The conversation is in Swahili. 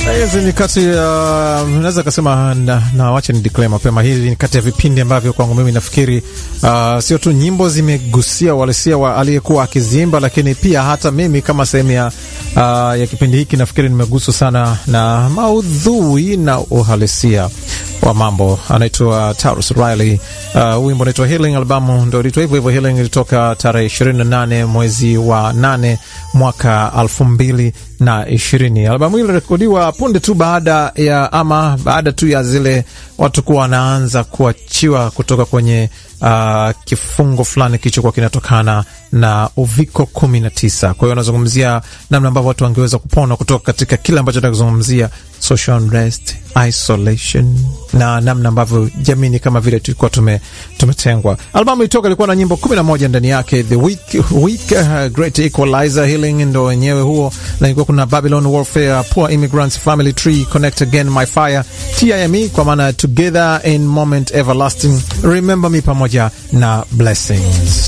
Hizi ni kati ya uh, naweza kasema na, na wacha ni declare mapema, hizi ni kati ya vipindi ambavyo kwangu mimi nafikiri uh, sio tu nyimbo zimegusia uhalisia wa aliyekuwa akiziimba, lakini pia hata mimi kama sehemu ya, uh, ya kipindi hiki nafikiri nimeguswa sana na maudhui na uhalisia wa mambo. Anaitwa Tarus Riley. Uh, wimbo unaitwa Healing, albamu ndo ilitwa hivyo hivyo. Healing ilitoka tarehe 28 mwezi wa 8 mwaka elfu mbili na ishirini. Albamu hii ilirekodiwa punde tu baada ya ama baada tu ya zile watu kuwa wanaanza kuachiwa kutoka kwenye uh, kifungo fulani kilichokuwa kinatokana na uviko kumi na tisa. Kwa hiyo anazungumzia namna ambavyo watu wangeweza kupona kutoka katika kile ambacho nakuzungumzia social unrest, isolation na namna ambavyo jamii kama vile tulikuwa tume, tumetengwa. Albamu ilitoka ilikuwa na nyimbo kumi na moja ndani yake. The Week, Week uh, Great Equalizer, Healing ndo wenyewe huo, na ilikuwa kuna Babylon Warfare, Poor Immigrants, Family Tree, Connect Again, My Fire, TIME kwa maana Together in Moment Everlasting, Remember Me pamoja na Blessings.